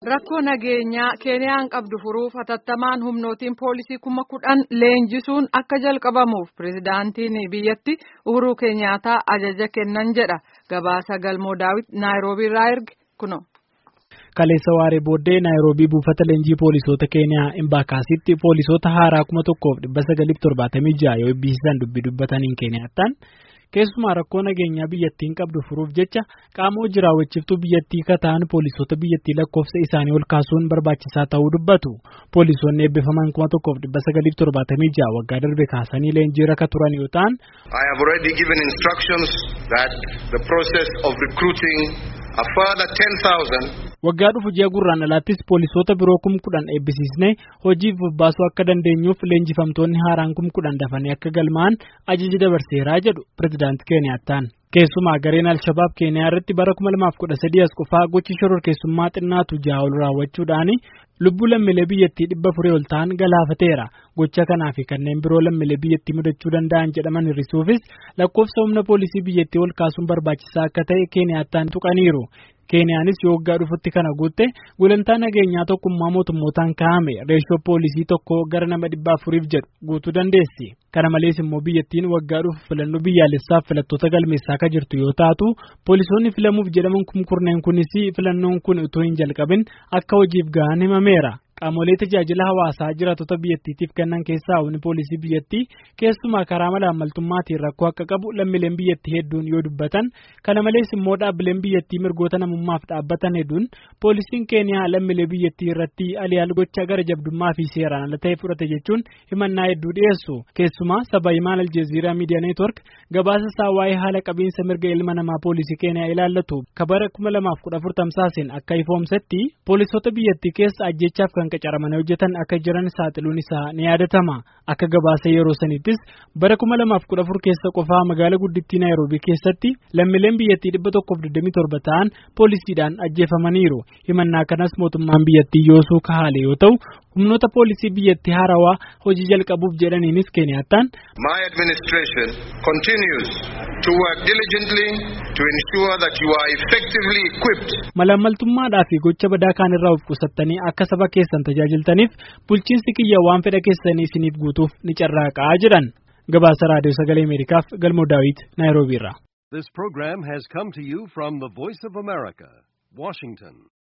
Rakkoo nageenyaa Keeniyaan qabdu furuuf hatattamaan humnootiin poolisii kuma kudhan leenjisuun akka jalqabamuuf pirezidaantiin biyyatti Uhuruu Keeniyaataa ajaja kennan jedha. Gabaasa Galmoo Daawit Naayiroobii irraa erge kuno. Kaleessa waaree booddee Naayiroobii buufata leenjii poolisoota Keeniyaa Imbaakaasitti poolisoota haaraa kuma tokkoof dhibba sagaliif torbaatamii ja'a yoo eebbisiisan dubbii dubbataniin Keeniyaattaan. Keessumaa rakkoo nageenyaa biyyattiin qabdu furuuf jecha qaama hojii raawwachiiftuu biyyattii kataan poolisoota biyyattii lakkoofsa isaanii ol kaasuun barbaachisaa ta'uu dubbatu. Poolisoonni eebbifaman kuma tokkoof dhibba sagaliif torbaatamii ja'a waggaa darbe kaasanii leenjii irra turan yoo ta'an. I have already given instructions that the process of recruiting a further 10,000 Waggaa dhufu ji'a gurraan alaattis poolisoota biroo kum kudhan eebbisiisnee hojiif bobbaasuu akka dandeenyuuf leenjifamtoonni haaraan kum kudhan dafanii akka galmaa'an ajaji dabarseeraa jedhu pirezidaanti Keeniyaattaan. Keessumaa gareen Alshabaab Keeniyaa irratti bara 2013 as qofaa gochi shororkeessummaa xinnaatu ja'a ol raawwachuudhaan lubbuu lammiilee biyyattii dhibba afurii ol ta'an galaafateera. Gocha kanaa fi kanneen biroo lammiilee biyyattii mudachuu danda'an jedhaman hir'isuufis lakkoofsa humna poolisii biyyattii ol kaasuun barbaachisaa akka ta'e Keeniyaattaan tuqaniiru. Keeniyaanis yoo waggaa dhufutti kana guutte gulantaa nageenyaa tokkummaa mootummootaan kaa'ame reeshoo poolisii tokko gara nama dhibba afuriif jedhu guutuu dandeessi. Kana malees immoo biyyattiin waggaa dhufu filannoo biyyaalessaaf filattoota galmeessaa akka jirtu yoo taatu poolisoonni filamuuf jedhaman kumkurneen kunis filannoon kun utuu hin jalqabin akka hojiif gahan himameera. Qaamolee tajaajila hawaasaa jiraatota biyyattiitiif kennan keessaa humni poolisii biyyattii keessumaa karaa malaammaltummaatiin rakkoo akka qabu lammiileen biyyattii hedduun yoo dubbatan kana malees immoo dhaabbileen biyyattii mirgoota namummaaf dhaabbatan hedduun poolisiin keeniyaa lammiilee biyyattii irratti aliyaal gocha gara jabdummaa fi seeraan ala ta'e fudhate jechuun himannaa hedduu dhiyeessu keessumaa saba himaan aljeeziiraa miidiyaa neetwork gabaasa isaa waa'ee haala qabiinsa mirga ilma namaa poolisii keeniyaa ilaallatu kabara kuma lamaaf kudha afur tamsaaseen akka ifoomsetti poolisoota biyyattii keessa ajjechaaf kan qacaramanii hojjetan akka jiran saaxiluun isaa ni yaadatama akka gabaasa yeroo sanittis bara kuma lamaaf kudha afur keessa qofaa magaalaa guddittii naayiroobii keessatti lammiileen biyyattii dhibba tokkoof digdamii torba ta'an poolisiidhaan ajjeefamaniiru himannaa kanas mootummaan biyyattii yoosuu kahaale yoo ta'u humnoota poolisii biyyattii haarawaa hojii jalqabuuf jedhaniinis keeniyaattaan. My administration continues to work diligently to ensure that you are effectively equipped. Malaammaltummaadhaa fi gocha badaa kaan irraa of qusattanii akka saba keessan tajaajiltaniif bulchiinsi kiyya waan fedha keessanii isiniif guutuuf ni carraaqaa jedhan gabaasa raadiyoo sagalee ameerikaaf galmoo daawit naayiroobii irraa. This program has come to you from the Voice of America, Washington.